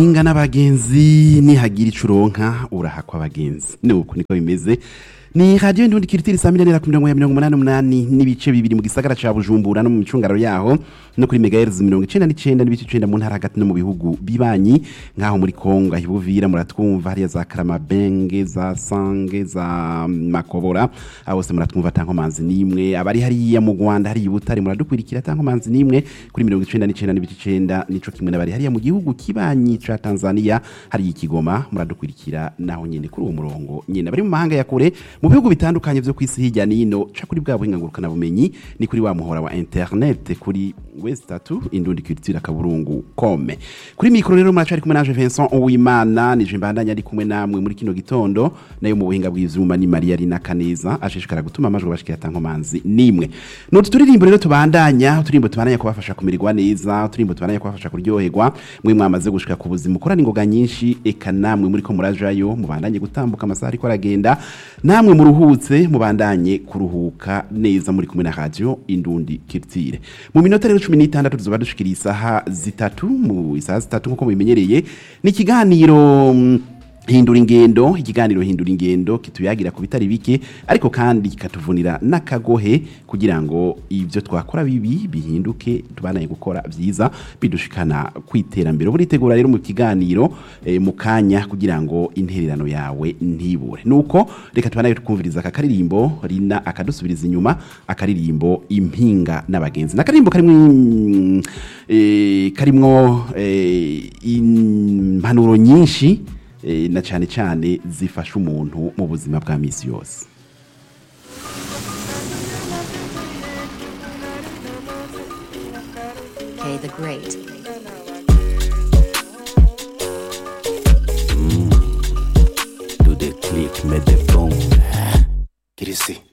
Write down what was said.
inga n'abagenzi nihagira ico uronka urahakwa abagenzi nuko niko bimeze ni radio ndundi kiritiri saa mirongo ku mirongo ya mirongo umunani umunani n'ibice bibiri mu gisagara ca bujumbura no mu micungaro yaho no kuri megahertz mirongo icenda n'icenda n'ibice icenda mu ntara hagati no mu bihugu bibanyi nk'aho muri kongo aho ibuvira muratwumva hariya za karamabenge za sange za makobora aho hose muratwumva atankomanzi n'imwe abari hariya mu rwanda hariya i butare muradukurikira atankomanzi n'imwe kuri mirongo icenda n'icenda n'ibice icenda nico kimwe n'abari hariya mu gihugu kibanyi ca tanzania hariya i kigoma muradukurikira naho nyene kuri uwo murongo nyene abari mu mahanga ya kure mu bihugu bitandukanye vyo kwisi hirya nino ca kuri bwa buhinga ngurukana bumenyi ni kuri wa muhora wa internet kuri west tatu indundi culture akaburungu kome kuri mikro rero muracari kumwe nanje Vincent Uwimana nije mbandanya ari kumwe namwe muri kino gitondo nayo mu buhinga bw'ivyuma ni Maria Rina Kaneza ashishikara gutuma amajwi bashikira tankomanzi nimwe no turirimbo rero tubandanya uturimbo tubandanya kubafasha kumererwa neza uturimbo tubandanya kubafasha kuryoherwa mwe mwamaze gushika ku buzima ukorana ingoga nyinshi eka namwe muri ko murajayo mubandanye gutambuka amasaha ariko aragenda namwe muruhutse mubandanye kuruhuka neza muri kumwe na radio indundi kirtire mu minota rero 16 tuzoba dushikira isaha zitatu mu isaha zitatu nkuko mubimenyereye ni ikiganiro mm, hindura ingendo ikiganiro hindura ingendo kituyagira ku bitari bike ariko kandi kikatuvunira n'akagohe kugira ngo ibyo twakora bibi bihinduke tubanaye gukora byiza bidushikana kwiterambere buritegura rero mu kiganiro eh, mu kanya kugira ngo intererano yawe ntibure nuko reka tubanaye tukumviriza aka karirimbo rina akadusubiriza inyuma akaririmbo impinga n'abagenzi n'akaririmbo karimwo mm, eh, karimwo eh, impanuro nyinshi eh, na cyane cyane zifasha umuntu mu buzima bwa misi yose K the Great. Do the click, make the boom. Get it see.